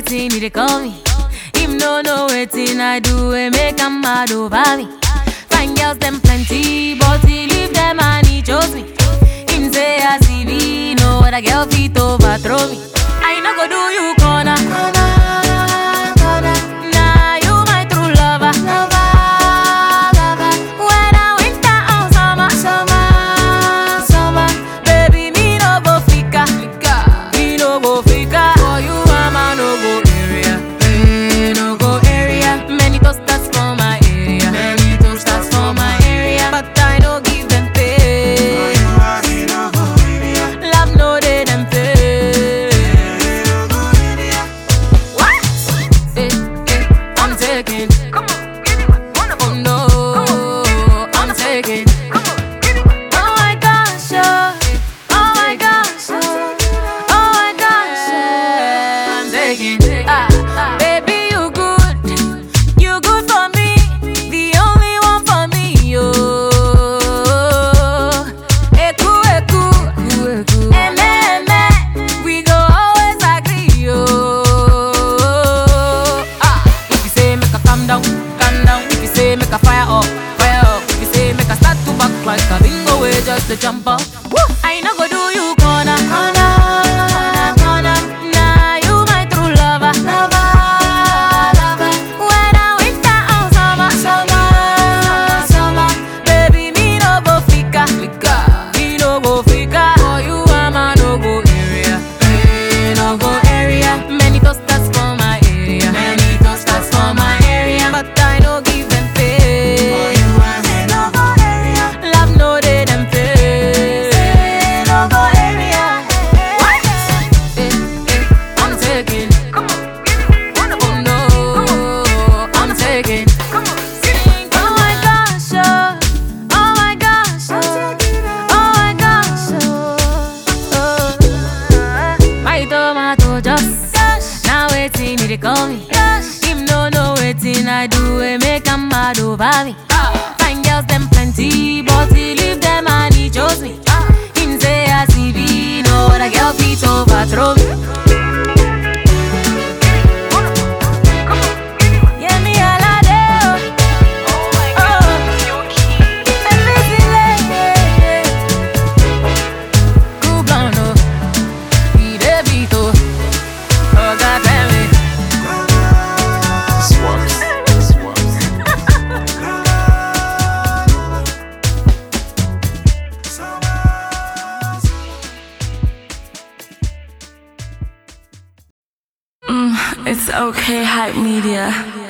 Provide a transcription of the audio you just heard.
waiting, he dey call me. Him no know waiting, I do it, make him mad over me. Fine girls, them plenty, but he leave them and he chose me. Him say I see me, no other girl fit overthrow me. I no go do you corner. Nah, you my true lover. Whether winter or summer, baby, me no go fika. Me no go fika. For you, I'm a no go area. Eh, no go area. Many toasters for my area. Many toasters for my area. But I no give them pay. Love no dey them pay. What? Eh, eh, I'm taking. Oh no, I'm taking. Oh my gosh, oh, oh my gosh, oh, oh my gosh, yeah. I'm taking. Ah, baby, you good, you good for me, the only one for me, oh. Eku, eku, eme, eme, we go always agree, oh. Ah, if you say make a calm down, calm down. If you say make a fire up, fire up. If you say make a start to back like a bingo way, just to jump up. Woo! I no go do you corner, corner, corner. Nah, you my true lover, lover, lover. Whether winter or summer, summer, summer. Baby, me no go fika, fika. Me no go fika. For you, I'm a no go area, eh, no go area. Many toasters for my area, many toasters for my area. But I no give them pay. Love no dey them pay. What? Eh, eh, I'm taking. Oh no, I'm taking. Oh my gosh, oh, oh my gosh, oh, oh my gosh, oh, oh. My tomato just now waiting, he dey call me. Him no know waiting, I do it, make him mad over me. Fine girls, them plenty, but he leave them and he chose me. Him say I see me, no other girl fit overthrow me. Yeah, me all a day, oh. Oh. And busy lady. Cool blonde, oh. He dey beat, oh. Oh, God damn it. Swaps. Swaps. It's okay, hype media.